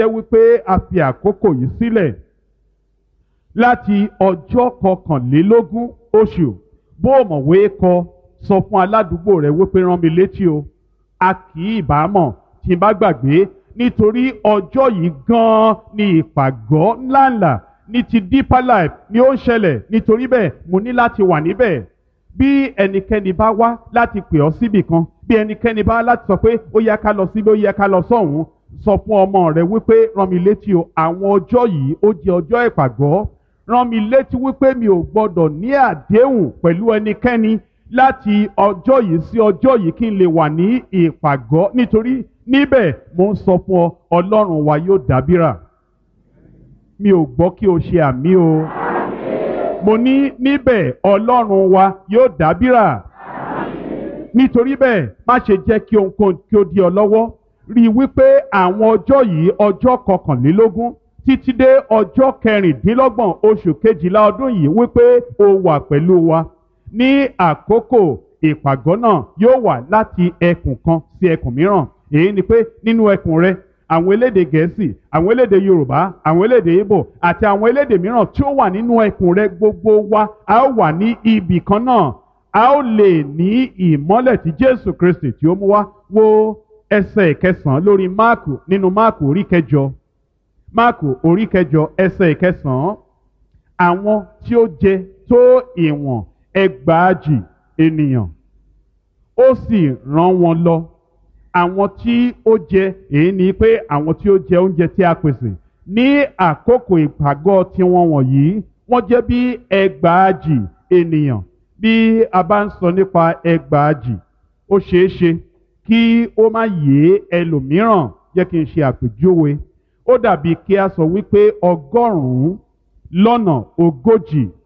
jẹ́ wípé a fi àkókò yìí sílẹ̀ láti ọjọ́ kọkànlélógún oṣù bó o mọ̀wé kọ sọ fún aládùúgbò rẹ wípé rán mi létí o a kì í bá mọ̀ tí n bá gbàgbé nítorí ọjọ́ yìí gan-an ni ìpàgọ́ ńláńlá ní ti deeper life ni ó ń ṣẹlẹ̀ nítorí bẹ́ẹ̀ mo ní láti wà níbẹ̀ bí ẹnikẹ́ni bá wá láti pè ọ́ síbì kan bí ẹnikẹ́ni bá láti sọ pé ó yẹ ká lọ síbi ó yẹ ká lọ sọ́hùn sọ fún ọmọ rẹ wípé rán mi létí o àwọn ọjọ́ yìí ó jẹ́ ọjọ́ ìpàgọ́ rán mi létí wípé mi ò gbọ́dọ̀ ní àdéhùn pẹ̀lú ẹnikẹ́ni láti ọjọ́ yìí sí ọjọ́ yìí kí n lè wà ní ìpàgọ́ nítorí níbẹ̀ mo ń sọ fún ọ ọlọ́run wa yóò dábìrà mi ò gbọ́ kí o ṣe àmì o mo ní níbẹ̀ ọlọ́run wa yóò dábìrà nítorí bẹ́ẹ̀ má ṣe jẹ́ kí ohunkóhun kí ó di ọ lọ́wọ́ rí i wípé àwọn ọjọ́ yìí ọjọ́ kọkànlélógún títí dé ọjọ́ kẹrìndínlọ́gbọ̀n oṣù kejìlá ọdún yìí wípé o wà pẹ̀lú wa ní àkókò ìpàgọ́ náà yóò wà láti ẹkùn kan sí ẹkùn mìíràn èyí ni pé nínú ẹkùn rẹ àwọn elédè gẹ̀ẹ́sì àwọn elédè yorùbá àwọn elédè ìbò àti àwọn elédè mìíràn tí ó wà nínú ẹkùn rẹ gbogbo wa a ó wà ní ibì kan náà a ó lè ní ìmọ́lẹ̀ tí jésù kristi tí ó mú wá wo ẹsẹ̀ ìkẹsàn-án lórí máàkù nínú máàkù orí kẹjọ máàkù orí kẹjọ ẹsẹ̀ ìkẹsàn-án àwọn tí ó jẹ tó ìwọ̀n ẹgbàájì ènìyàn ó sì rán wọn lọ àwọn tí ó jẹ èyí ni pé àwọn tí ó jẹ oúnjẹ tí a pèsè ní àkókò ìpàgọ́ tiwọn wọ̀nyí wọ́n jẹ́ bí ẹgbàájì ènìyàn bí a bá ń sọ nípa ẹgbàájì ó ṣeé ṣe kí ó má yé ẹlòmíràn jẹ́ kí n ṣe àpèjúwe ó dàbí kí a sọ wípé ọgọ́rùn-ún lọ́nà ogójì